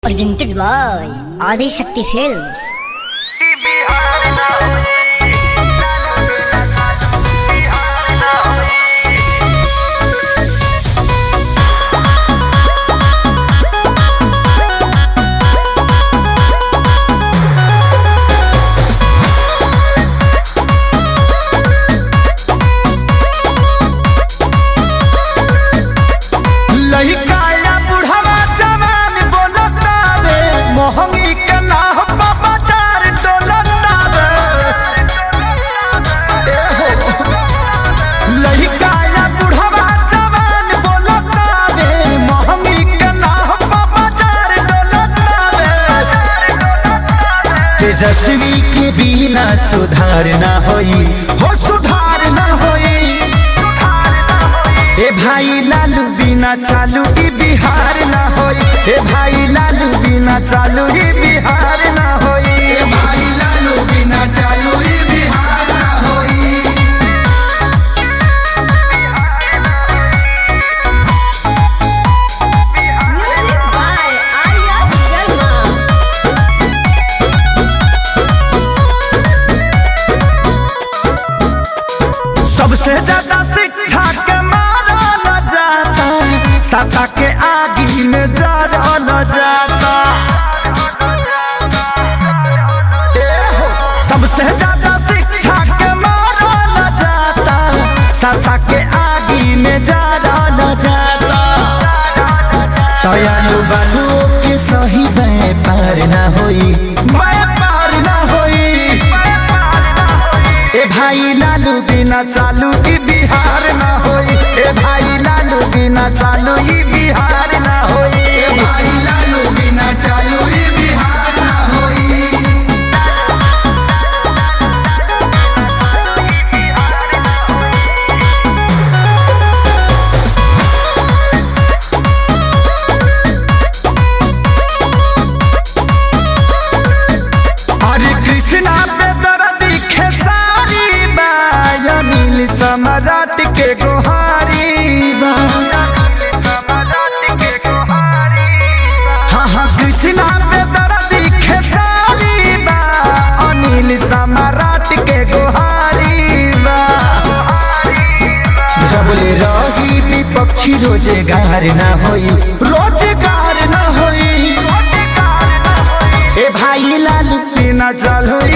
presented by Adi Shakti Films. लहिकाया बुढ़वा जवान बोलतावे मोहंगी के नाह बाबा चार डोलतावे लहिकाया बुढ़वा जवान बोलतावे मोहंगी के नाह बाबा चार डोलतावे तेजस्वी के बिना सुधार ना होई हो सुधार ना होई ए भाई लालू बिना चालू ई बिहार ना होई ए भाई लालू बिना चालू ई बिहार ना होई ए भाई लालू बिना चालू ई बिहार ना होई Music by Arya Sharma. सबसे ज्यादा शिक्षा के मारल जाता सासा के आगी में जरल जाता ए हो, सबसे ज्यादा शिक्षा के मारल जाता सासा के आगी में जरल जाता दयालु बालू के सही व्यापार ना होई व्यापार ना होई ए भाई लालू बिना चालू ई बिहार ना होई ए भाई लालू बिना चालू ई बिहार ना होई ए भाई लालू बिना चालू ई बिहार ना होई हरे कृष्णा पे दर्दी खेसारी बा अनिल सम्राट के गोहारी बा हाँ हाँ कृष्णा पे दर्दी खेसारी बा अनिल सम्राट के गोहारी बा जबले रही विपक्षी रोजगार ना होई रोजगार ना होई ए भाई लालू बिना चालू